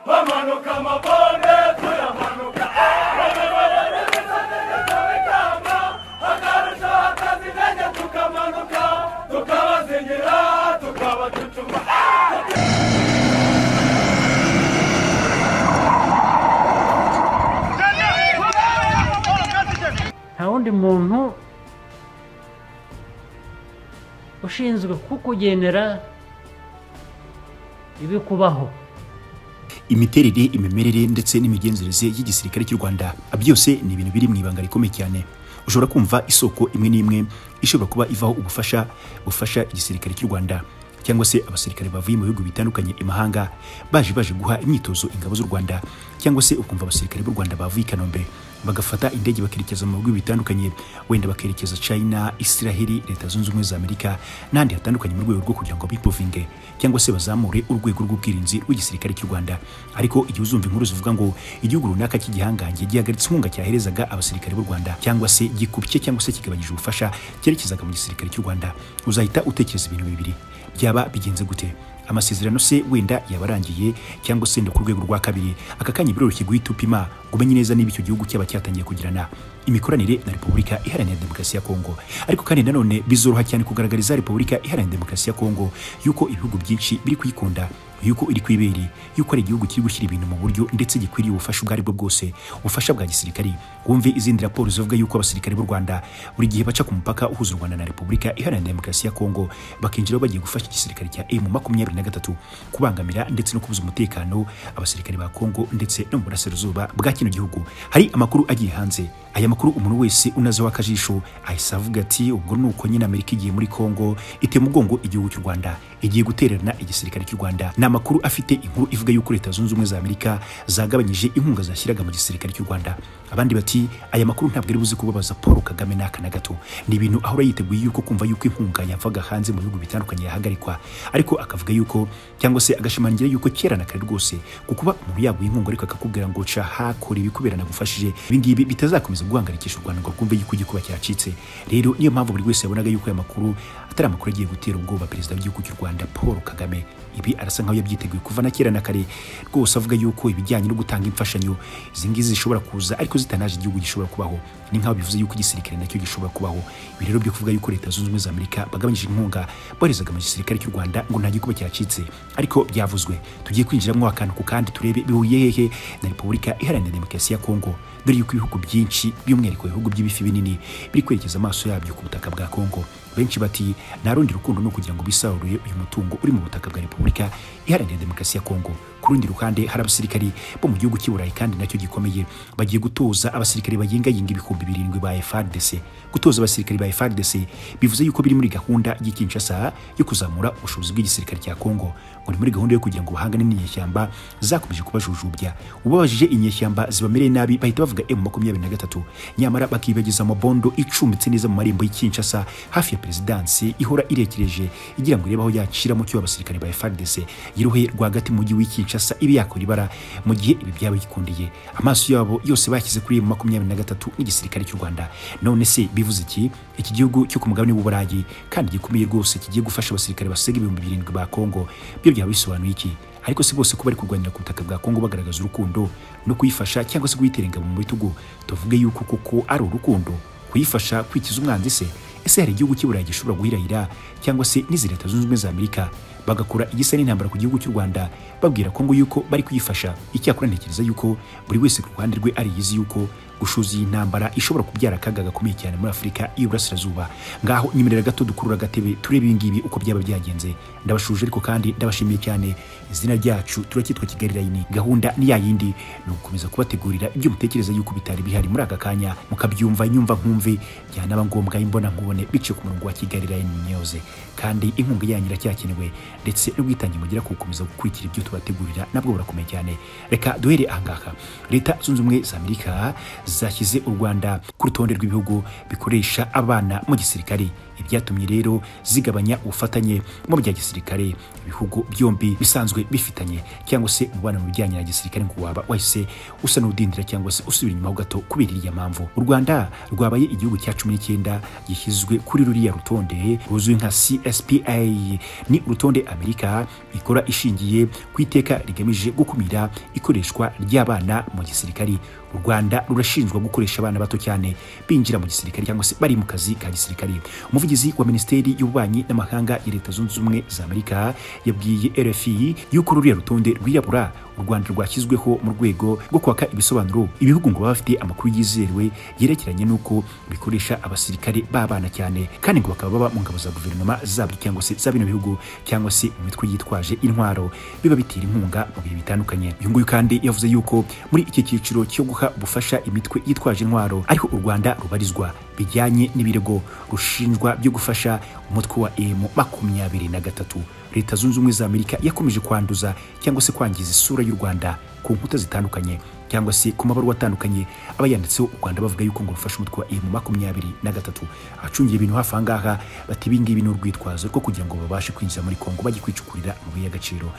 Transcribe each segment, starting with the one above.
turamanuka amabone turamanuka ikamba akarusha hakaza intege tukamanuka tukabazingira tukabacucuma nta wundi muntu ushinzwe kukugenera ibikubaho imiterere imimerere ndetse n'imigenzereze y'igisirikare cy'u rwanda byose ni ibintu biri mu ibanga rikomeye cyane ushobora kumva isoko imwe n'imwe ishobora kuba ivaho ubufasha bufasha igisirikare cy'u rwanda cyangwa se abasirikare bavuye mu bihugu bitandukanye imahanga baje baje guha imyitozo ingabo z'u rwanda cyangwa se ukumva abasirikare b'u rwanda bavuye i kanombe bagafata indege bakerekeza mu bihugu bitandukanye wenda bakerekeza china israheli leta zunze ubumwe za amerika n'ahandi hatandukanye mu rwego rwo kugira ngo bipovinge cyangwa se bazamure urwego rw'ubwirinzi rw'igisirikare cy'u rwanda ariko igihe uzumva inkuru zivuga ngo igihugu runaka cy'igihangange gihagaritse inkunga cyaherezaga abasirikare b'u rwanda cyangwa se gikubye cyangwa se kigabanyije ubufasha cyerekezaga mu gisirikare cy'u rwanda uzahita utekereza ibintu bibiri byaba bigenze gute amasezerano se wenda yabarangiye cyangwa se ku rwego rwa kabiri aka kanya biroroshye guhita upima ngo umenye neza niba icyo gihugu cyaba cyatangiye kugirana imikoranire na repubulika iharanira demokarasi ya kongo ariko kandi nanone bizoroha cyane kugaragariza repubulika iharanira demokarasi ya kongo yuko ibihugu byinshi biri kuyikunda yuko iri ku ibere yuko ari igihugu kiri gushyira ibintu mu buryo ndetse gikwiriye ubufasha ubwo ari bwo bwose ubufasha bwa gisirikari wumve izindi raporo zivuga yuko abasirikare b'u rwanda buri gihe baca ku mupaka uhuza u rwanda na repubulika iharanira demokarasi ya kongo bakinjiraho bagiye gufasha igisirikare cya emu makumyabiri na gatatu kubangamira ndetse no kubuza umutekano abasirikare ba kongo ndetse no mu burasirazuba bwa kino gihugu hari amakuru agiye hanze aya makuru umuntu wese unazeho akajisho ahise avuga ati ubwo ni uko nyine amerika igiye muri kongo itema umugongo igihugu cy'u rwanda igiye gutererana igisirikare cy'u rwanda ni amakuru afite inkuru ivuga yuko leta zunze ubumwe za amerika zagabanyije inkunga zashyiraga mu gisirikare cy'u rwanda abandi bati aya makuru ntabwo ari buze kubabaza paul kagame n'aka na gato ni ibintu ahora yiteguye yuko kumva yuko inkunga yavaga hanze mu bihugu bitandukanye yahagarikwa ariko akavuga yuko cyangwa se agashimangira yuko kera na kare rwose ku kuba umuntu yaguha inkunga ariko akakubwira ngo ca hakora ibikubera nagufashije ibi ngibi bitazakomeza guhangayikisha u rwanda ngo rwumve yuko igikuba cyacitse rero niyo mpamvu buri wese yabonaga yuko aya makuru atari amakuru agiye gutera ubwoba perezida w'igihugu cy'u rwanda paul kagame ibi arasa nkaho yabyiteguye kuva na kera na kare rwose avuga yuko ibijyanye no gutanga imfashanyo izi ngizi zishobora kuza ariko zitanaje igihugu gishobora kubaho ni nkaho bivuze yuko igisirikare nacyo gishobora kubaho ibi rero byo kuvuga yuko leta zunze ubumwe za amerika bagabanyije inkunga boherezaga mu gisirikare cy'u rwanda ngo nta gikuba cyacitse ariko byavuzwe tugiye kwinjiramo akantu ku kandi turebe bihuye hehe na repubulika iharanira demokarasi ya kongo dore yuko ibihugu byinshi by'umwihariko ibihugu by'ibifi binini biri kwerekeza amaso yabyo ku butaka bwa kongo benshi bati nta rundi rukundo ni ukugira ngo bisaruye uyu mutungo uri mu butaka bwa repubulika iharanira demokarasi ya kongo ku rundi ruhande hari abasirikari bo mu gihugu cy'i burayi kandi nacyo gikomeye bagiye gutoza abasirikari bayingayinga ibihumbi birindwi ba frdc gutoza abasirikari ba frdc bivuze yuko biri muri gahunda y'ikinshasa yo kuzamura ubushobozi bw'igisirikare cya kongo ngo ni muri gahunda yo kugira ngo bahangane n'inyeshyamba zakomeje kubajujubya ubabajije inyeshyamba zibamereye nabi bahita bavuga m makumyabiri na gatatu nyamara bakibagiza amabondo icumbitse neza mu marembo y'ikinshasa hafi ya perezidansi ihora irekereje igira ngo irebe aho yacira mu cyo abasirikare ba frdc yirohe rwagati mu mujyi w'ikinshasa ibe yakora ibara mu gihe ibi byaba bikundiye amaso yabo yose bashyize kuri m makumyabiri na gatatu n'igisirikare cy'u rwanda none se bivuze iki iki gihugu cyo ku mugabane w'uburayi kandi gikomeye rwose kigiye gufasha abasirikare basaga ibihumbi birindwi ba kongo byo byaba bisobanuye iki ariko si bose kuba bari kurwanira ku butaka bwa kongo bagaragaza urukundo no kuyifasha cyangwa se kuyitera ingabo mu bitugu tuvuge yuko koko ari urukundo kuyifasha kwikiza umwanzi se ese hari igihugu cy'i burayi gishobora guhirahira cyangwa se n'izi leta zunze ubumwe za amerika bagakora igisa n'intambara ku gihugu cy'u rwanda babwira kongo yuko bari kuyifasha icyakora ntekereza yuko buri wese ku ruhande rwe ariyizi yuko gushoza iyi ntambara ishobora kubyara akaga gakomeye cyane muri afurika y'iburasirazuba ngaho nyemerera gato dukurura agatebe turebe ibi ngibi uko byaba byagenze ndabashuje ariko kandi ndabashimiye cyane izina ryacu turacyitwa kigali layini gahunda ni ya yindi ni ugukomeza kubategurira ibyo mutekereza yuko bitari bihari muri aka kanya mukabyumva nyumva nkumve byanaba ngombwa imbona nkubone biciye ku murongo wa kigali layini nyoze kandi inkunga yanyu iracyakenewe ndetse n'ubwitange mugira ku gukomeza gukurikira ibyo tubategurira nabwo burakomeye cyane reka duhere ahangaha leta zunze ubumwe za amerika zashyize u Rwanda ku rutonde rw'ibihugu bikoresha abana mu gisirikare ibyatumye rero zigabanya ubufatanye mu bya gisirikare ibihugu byombi bisanzwe bifitanye cyangwa se umubano mu bijyanye na gisirikare ngo waba wahise usa n'udindira cyangwa se usubira inyuma ho gato kubera iriya mpamvu u Rwanda rwabaye igihugu cya cumi n'icyenda gishyizwe kuri ruriya rutonde ruzwi nka CSPA ni urutonde Amerika ikora ishingiye ku iteka rigamije gukumira ikoreshwa ry'abana mu gisirikari u Rwanda rurashinjwa gukoresha abana bato cyane binjira mu gisirikare cyangwa se bari mu kazi ka gisirikare umuvugizi wa minisiteri y'ububanyi n'amahanga ya leta zunze ubumwe za amerika yabwiye rfi yuko ruriya rutonde rwirabura u rwanda rwashyizweho mu rwego rwo kwaka ibisobanuro ibihugu ngo baba bafite amakuru yizewe yerekeranye n'uko bikoresha abasirikare b'abana cyane kandi ngo bakaba baba mu ngabo za guverinoma zabyo cyangwa se za bino bihugu cyangwa se mu mitwe yitwaje intwaro biba bitera inkunga mu bihe bitandukanye uyu nguyu kandi yavuze yuko muri iki cyiciro cyo guha ubufasha imitwe yitwaje intwaro ariho u rwanda rubarizwa bijyanye n'ibirego rushinjwa byo gufasha umutwe wa emu makumyabiri na gatatu leta zunze ubumwe za amerika yakomeje kwanduza cyangwa se kwangiza isura y'u rwanda ku nkuta zitandukanye cyangwa se ku mabaruwa atandukanye aba yanditseho u rwanda bavuga yuko ngo rufasha umutwe wa emu makumyabiri na gatatu abacungiye ibintu hafi aha ngaha bati ibi ngibi ni urwitwazo rwo kugira ngo babashe kwinjira muri kongo bajye kwicukurira amabuye y'agaciro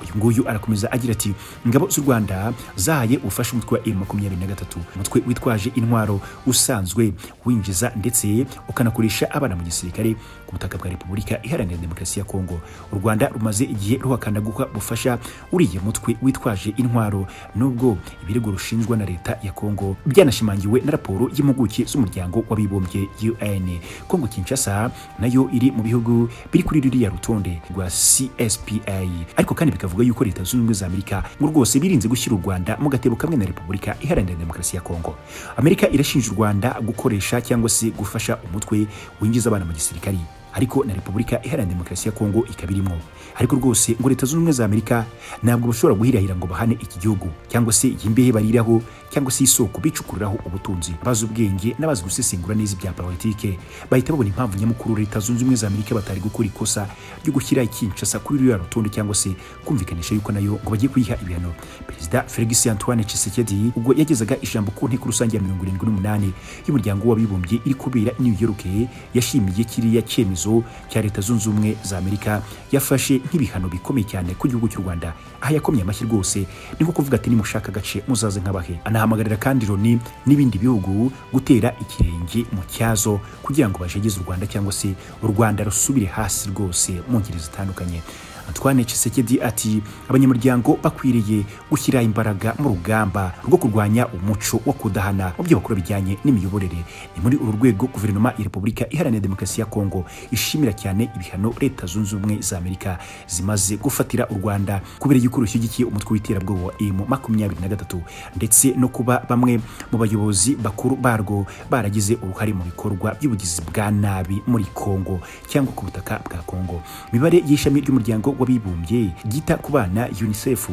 uyu nguyu arakomeza agira ati ingabo z'u rwanda zahaye ubufasha umutwe wa emu makumyabiri na gatatu umutwe witwaje intwaro usanzwe winjiza ndetse ukanakoresha abana mu gisirikare ku butaka bwa repubulika iharanira demokarasi ya kongo u rwanda rumaze igihe ruhakana guha ubufasha uriya mutwe witwaje intwaro nubwo ibirego rushinjwa na leta ya kongo byanashimangiwe na raporo y'impuguke z'umuryango w'abibumbye un kongo kinshasa nayo iri mu bihugu biri kuri ruriya rutonde rwa cspa ariko kandi bikavuga yuko leta zunze ubumwe za amerika ngo rwose birinze gushyira u rwanda mu gatebo kamwe na repubulika iharanira demokarasi ya kongo amerika irashinja u rwanda gukoresha cyangwa se gufasha umutwe winjiza abana mu gisirikari ariko na repubulika iharanira demokarasi ya kongo ikaba irimo ariko rwose ngo leta zunze ubumwe za amerika ntabwo bashobora guhirahira ngo bahane iki gihugu cyangwa se iyi mbehe bariraho cyangwa se isoko bicukuriraho ubutunzi abazi ubwenge n'abazi gusesengura neza ibya politike bahita babona impamvu nyamukuru leta zunze ubumwe za amerika batari gukora ikosa ryo gushyira ikinshasa kuri ruriya rutonde cyangwa se kumvikanisha yuko nayo ngo bajye kuyiha ibihano perezida felix antoine chisekedi ubwo yagezaga ijambo ku nteko rusange ya mirongo irindwi n'umunani y'umuryango w'abibumbye iri kubera i new york yashimiye kiriya cyemezo icyemezo cya leta zunze ubumwe za amerika yafashe nk'ibihano bikomeye cyane ku gihugu cy'u rwanda aho yakomye amashyi rwose ni nko kuvuga ati nimushaka agace muzaze nk'abahe anahamagarira kandi loni n'ibindi bihugu gutera ikirenge mu cyazo kugira ngo bajegeze u rwanda cyangwa se u rwanda rusubire hasi rwose mu ngeri zitandukanye Antoine Chisekedi ati abanyamuryango bakwiriye gushyira imbaraga mu rugamba rwo kurwanya umuco wo kudahana mu byo bakora bijyanye n'imiyoborere ni muri uru rwego guverinoma ya repubulika iharanira demokarasi ya kongo ishimira cyane ibihano leta zunze ubumwe za amerika zimaze gufatira u rwanda kubera yuko rushyigikiye umutwe w'iterabwoba wa emu makumyabiri na gatatu ndetse no kuba bamwe mu bayobozi bakuru barwo baragize uruhare mu bikorwa by'ubugizi bwa nabi muri kongo cyangwa ku butaka bwa kongo imibare y'ishami ry'umuryango w'abibumbye ryita ku bana unicef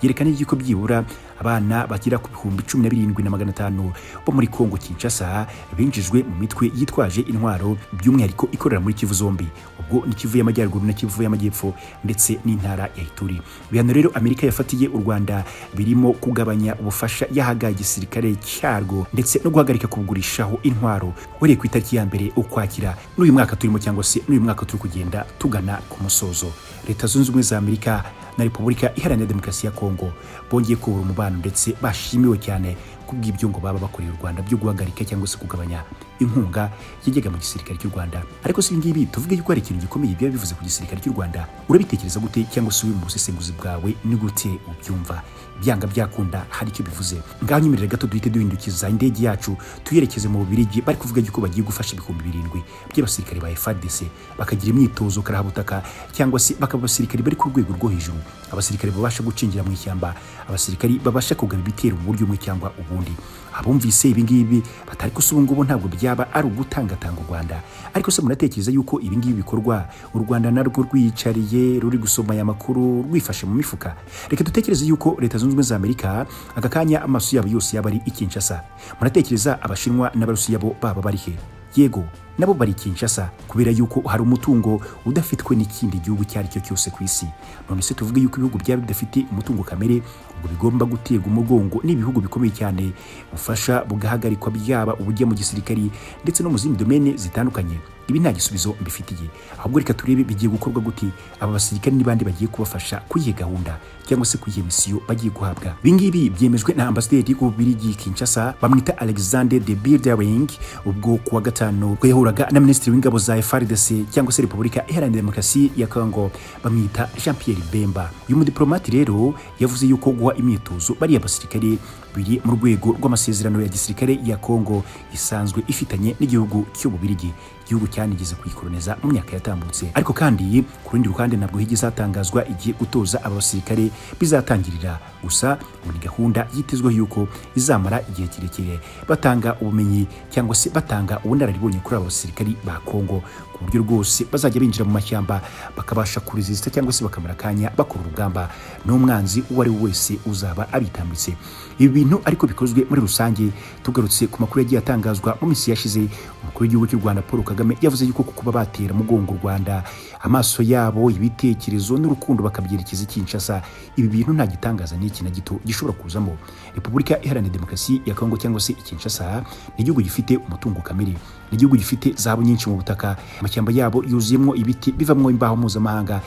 yerekana y'uko byibura abana bagera ku bihumbi cumi na birindwi na magana atanu bo muri kongo kinshasa binjijwe mu mitwe yitwaje intwaro by'umwihariko ikorera muri kivu zombi ubwo ni kivu y'amajyaruguru na kivu y'amajyepfo ndetse n'intara ya ituri ibihano rero amerika yafatiye u rwanda birimo kugabanya ubufasha yahaga igisirikare cyarwo ndetse no guhagarika kugurishaho intwaro uhereye ku itariki ya mbere ukwakira n'uyu mwaka turimo cyangwa se n'uyu mwaka turi kugenda tugana ku musozo leta zunze ubumwe za amerika na repubulika iharanira demokarasi ya kongo bongeye kubura umubano ndetse bashimiwe cyane kubw'ibyo ngo baba bakoreye u rwanda byo guhagarika cyangwa se kugabanya inkunga yajyaga mu gisirikare cy'u rwanda ariko si ibingibi tuvuge yuko hari ikintu gikomeye biba bivuze ku gisirikare cy'u rwanda urabitekereza gute cyangwa se uri mu busesenguzi bwawe ni gute ubyumva byanga byakunda hari icyo bivuze ngaho nyemerera gato duhite duhindukiza indege yacu tuyerekeze mu bubirigi bari kuvuga yuko bagiye gufasha ibihumbi birindwi by'abasirikare ba FARDC bakagira imyitozo karahabutaka cyangwa se bakaba abasirikare bari ku rwego rwo hejuru abasirikare babasha gucinjira mu ishyamba abasirikare babasha kugaba ibitero mu buryo bumwe cyangwa ubundi abumvise ibi ngibi batari ko ubu ngubu ntabwo byaba ari ugutangatanga u rwanda ariko se munatekereza yuko ibi ngibi bikorwa u rwanda narwo rwiyicariye ruri gusoma aya makuru rwifashe mu mifuka reka dutekereze yuko leta zunze ubumwe za amerika aka kanya amaso yabo yose yaba ari i kinshasa munatekereza abashinwa n'abarusiya bo baba bari he yego nabo bari Kinshasa kubera yuko hari umutungo udafitwe n'ikindi gihugu icyo ari cyo cyose ku isi none se tuvuge yuko ibihugu byaba bidafite umutungo kamere ubwo bigomba guterwa umugongo n'ibihugu bikomeye cyane ubufasha bugahagarikwa byaba ubujya mu gisirikari ndetse no mu zindi domene zitandukanye ibi nta gisubizo mbifitiye ahubwo reka turebe bigiye gukorwa gute aba basirikare n'abandi bagiye kubafasha kuri iyi gahunda cyangwa se kuri iyi misiyo bagiye guhabwa ibi ngibi byemejwe na ambasaderi w'ububirigi kinshasa bamwita alexander de bildering ubwo kuwa gatanu ubwo yahuraga na minisitiri w'ingabo za frdc cyangwa se repubulika iharanira demokarasi ya congo bamwita jean pierre bemba uyu mudiplomati rero yavuze yuko guha imyitozo bariya basirikare biri mu rwego rw'amasezerano ya gisirikare ya congo isanzwe ifitanye n'igihugu cy'ububirigi igihugu cyanigeze kuyikoroniza mu myaka yatambutse ariko kandi ku rundi ruhande ntabwo higeze hatangazwa igihe gutoza aba basirikare bizatangirira gusa ngo ni gahunda yitezweho yuko izamara igihe kirekire batanga ubumenyi cyangwa se batanga ubunararibonye kuri aba basirikari ba kongo ku buryo rwose bazajya binjira mu mashyamba bakabasha kurizisita cyangwa se bakamara akanya bakora urugamba n'umwanzi uwo ari we wese uzaba abitambitse ibi bintu ariko bikozwe muri rusange tugarutse ku makuru yagiye atangazwa mu minsi yashize umukuru w'igihugu cy'u rwanda paul kagame yavuze yuko ku kuba batera umugongo u rwanda amaso yabo ibitekerezo n'urukundo bakabyerekeza i kinshasa ibi bintu nta gitangaza n'iki na gito gishobora kuzamo repubulika iharanira demokarasi ya kongo cyangwa se i kinshasa ni igihugu gifite umutungo kamere ni igihugu gifite zahabu nyinshi mu butaka amashyamba yabo yuzuyemo ibiti bivamo imbaho mpuzamahanga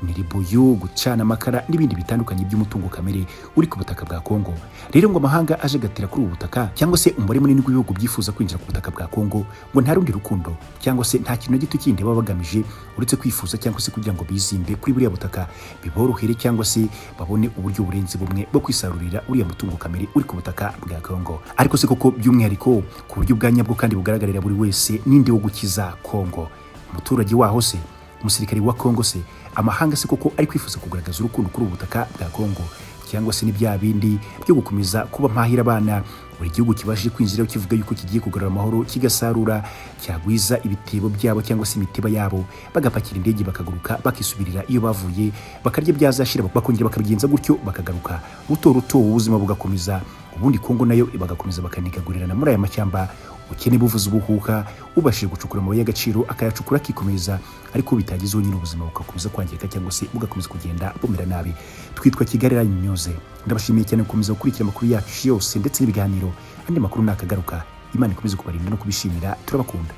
miribuyu gucana amakara n'ibindi bitandukanye by'umutungo kamere uri ku butaka bwa Kongo rero ngo amahanga aje gatera kuri ubu butaka cyangwa se umubare munini w'ibihugu byifuza kwinjira ku butaka bwa Kongo ngo nta rundi rukundo cyangwa se nta kintu na gito kindi baba bagamije uretse kwifuza cyangwa se kugira ngo bizimbe kuri buriya butaka biborohere cyangwa se babone uburyo burenze bumwe bwo kwisarurira uriya mutungo kamere uri ku butaka bwa Kongo ariko se koko by'umwihariko ku buryo bwa nyabwo kandi bugaragarira buri wese n'indi wo gukiza Kongo umuturage waho se umusirikari wa Kongo se amahanga se koko ari kwifuza kugaragaza urukundo kuri ubu butaka bwa Kongo cyangwa se ni bya bindi byo gukomeza kuba mpahira abana buri gihugu kibashije kwinjiraho kivuga yuko kigiye kugarura amahoro kigasarura cyagwiza ibitebo byabo cyangwa se imitiba yabo bagapakira indege bakaguruka bakisubirira iyo bavuye bakarya byazashira bakongera bakabigenza gutyo bakagaruka buto ruto ubuzima bugakomeza ubundi Kongo nayo bagakomeza bakanigagurirana muri aya mashyamba ukene buvuza ubuhuka ubashije gucukura amabuye y'agaciro akayacukura akikomeza ariko bitagezeho nyine ubuzima bugakomeza kwangirika cyangwa se bugakomeza kugenda bumera nabi twitwa kigali rayini nyuze ndabashimiye cyane gukomeza gukurikira amakuru yacu yose ndetse n'ibiganiro andi makuru nakagaruka imana ikomeze kubarinda no kubishimira turabakunda